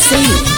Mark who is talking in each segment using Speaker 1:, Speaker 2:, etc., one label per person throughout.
Speaker 1: Singh.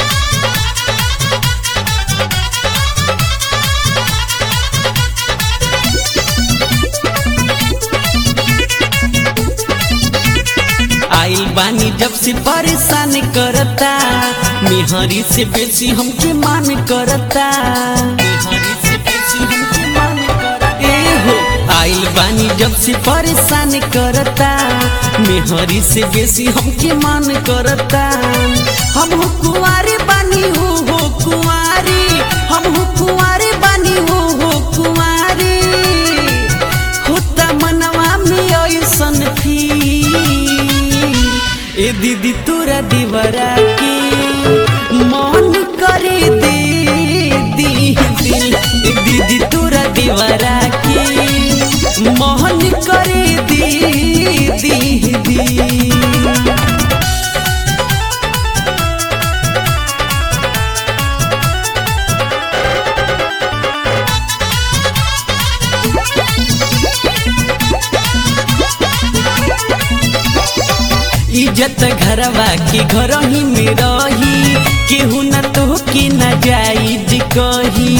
Speaker 1: आइल बानी जब से परेशान करता मेहरी से बेसी हमके मान करता मेहरी से बेसी हमके मान करता ए हो आइल बानी जब से परेशान करता मेहरी से बेसी हमके मान करता हम हो कुंवारे बानी हो हो कुंवारी हम हो कुंवारे बानी हो हो कुंवारी होता मनवा में ऐसन फील ए दीदी तोरा दीवारा के मन करे दे दी दिल ए दीदी तोरा दीवारा के मन करे दे दी दिल इज्जत घरवा के घर ही में रही केहू न तो के न जाई कही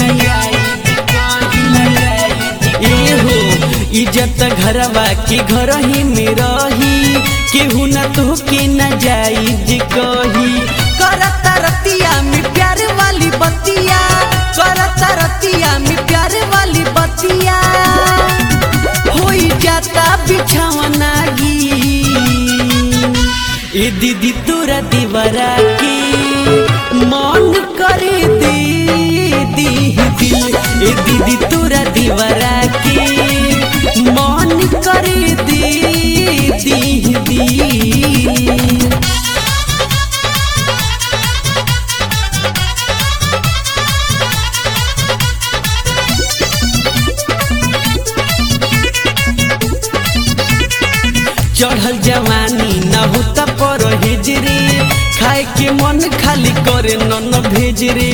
Speaker 1: ए हो इज्जत घरवा के घर ही में रही केहू न तो के न जाई कही करता रतिया में प्यार वाली बतिया करता रतिया में प्यार वाली बतिया होई जाता बिछावना गी ए दीदी तोरा दीवारा के मन करे दे दी दिल ए दीदी तोरा दीवारा के मन करे दे दी दिल चढ़ल जवानी न होता पर हेजरे खाए के मन खाली करे नन भेजरे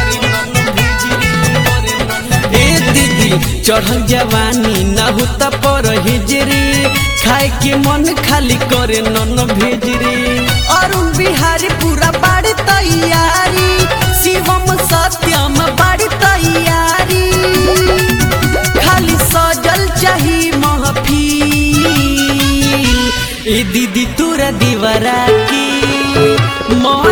Speaker 1: ए दीदी चढ़ल जवानी न होता पर हेजरे खाए के मन खाली करे नन भेजरे अरुण बिहारी पूरा बाड़ी तैयारी शिवम सत्यम बाड़ी तैयारी खाली सजल चाही महफिल ए दीदी तोरा दीवारा की मन